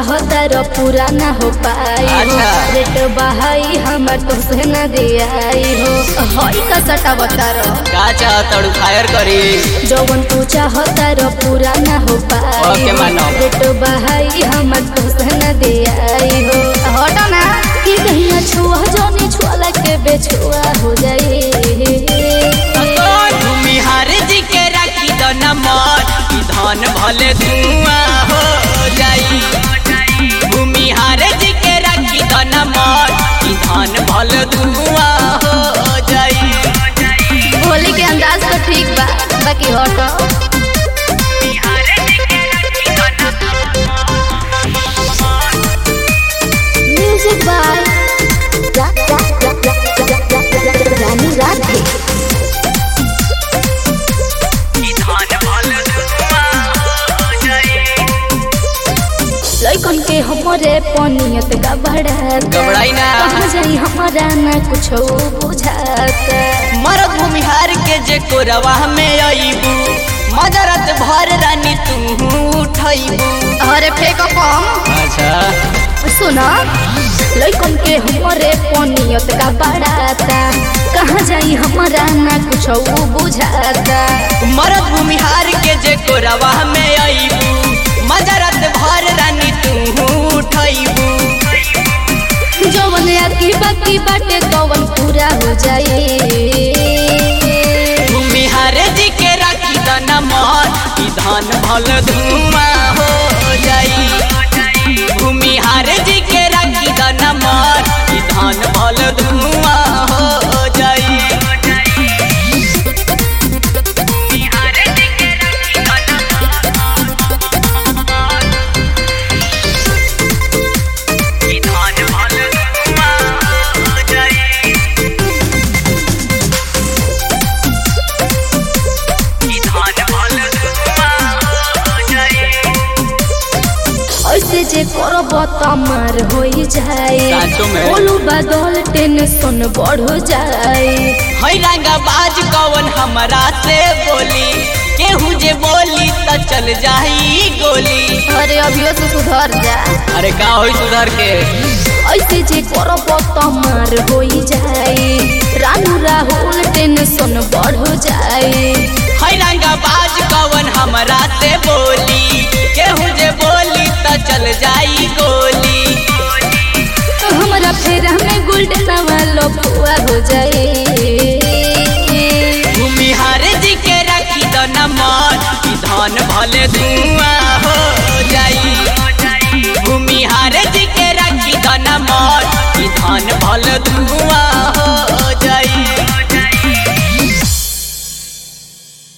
चाहता रो पूरा ना हो पाई हो अच्छा। रेट बहाई हमर तो से न दियाई हो हई का सटा बतारो का चाहतड़ू फायर करी जवन तू चाहता रो पूरा ना हो पाई ओके, मानो। रेट बहाई हमर तो से न दियाई हो हटो ना कि कहिया छुआ जोनी छुआ के बेछुआ हो जाई भूमिहार जी के राखी द नंबर ई धन भले धुआं हो जाई भूमिहार जी के राखी द नंबर ई धन भले धुआं हो जाई होली के अंदाज तो ठीक बा बाकी हटो म्यूजिक बाय रानी राधे लइकन के हमरे पनियत गबड़ात घबराई ना। कहाँ जाई हमारा ना कुछ बुझात मरद भूमिहार के जे कोरवा में अइबू मजरत भर रानी तू उठैबू अरे फेंको कम अच्छा सुना लइकन के हमरे पनियत का बड़ाता कहाँ जाई हमारा ना कुछ बुझाता मरद भूमिहार के जे कोरवा में अइबू मजरत भर रानी तू उठैबू जवन आकी बाकी बाटे कवन पूरा हो जाई भूमिहार जी के राखी द नमन ई धन भल धुआं हो जाई भूमिहार जी के राखी द नमन ई धन भल धुआं हो जाई ऐसे जे करब तमार हो जाए साचो में? बोलू बादल टेंशन बढ़ जाए है रंगा बाज कवन हमरा से बोली केहू जे बोली त चल जाई गोली अरे अभियो से सुधर जा अरे का होई सुधर के ऐसे जे करब तमार हो जाए रानू राहुल टेंशन बढ़ जाए है रंगा बाज कवन हमरा से बोली केहू जे बोली त चल जाई गोली हमारा फेरा में गोल्डन वालो फुआ हो जाए भूमिहार जी के राखी द नमन ई धन भले धुआं हो जाई भूमिहार जी के राखी द नमन ई धन भले धुआं